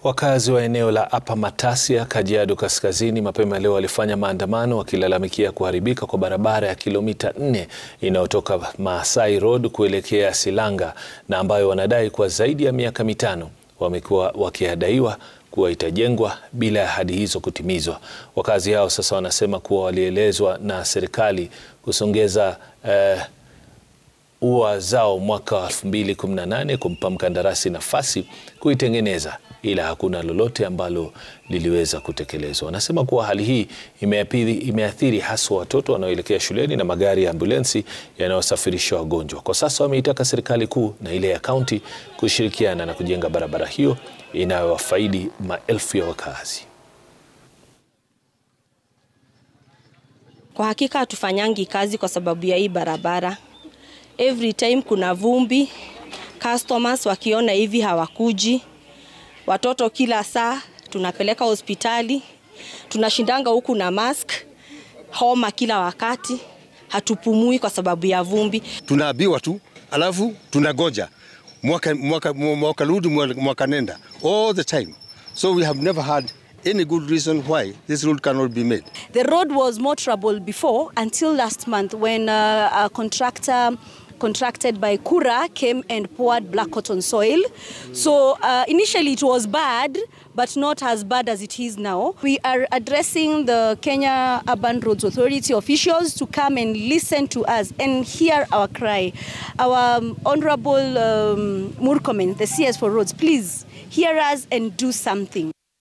Wakazi wa eneo la Upper Matasia, Kajiado Kaskazini mapema leo walifanya maandamano wakilalamikia kuharibika kwa barabara ya kilomita nne inayotoka Maasai Road kuelekea Silanga na ambayo wanadai kwa zaidi ya miaka mitano wamekuwa wakiadaiwa kuwa itajengwa bila ya ahadi hizo kutimizwa. Wakazi hao sasa wanasema kuwa walielezwa na serikali kusongeza eh, ua zao mwaka wa 2018 kumpa mkandarasi nafasi kuitengeneza ila hakuna lolote ambalo liliweza kutekelezwa. Wanasema kuwa hali hii imeathiri, imeathiri haswa watoto wanaoelekea shuleni na magari ya ambulensi yanayosafirisha wagonjwa. Kwa sasa wameitaka serikali kuu na ile ya kaunti kushirikiana na kujenga barabara hiyo inayowafaidi maelfu ya wakazi. Kwa hakika hatufanyangi kazi kwa sababu ya hii barabara. Every time kuna vumbi, customers wakiona hivi hawakuji. Watoto kila saa tunapeleka hospitali, tunashindanga huku na mask, homa kila wakati, hatupumui kwa sababu ya vumbi. Tunaambiwa tu alafu tunagoja mwaka, mwaka, mwaka rudi mwaka nenda all the time so we have never had any good reason why this road cannot be made. The road was more trouble before until last month when uh, a contractor contracted by Kura came and poured black cotton soil. So uh, initially it was bad, but not as bad as it is now. We are addressing the Kenya Urban Roads Authority officials to come and listen to us and hear our cry. Our um, Honorable um, Murkomen, the CS for Roads, please hear us and do something.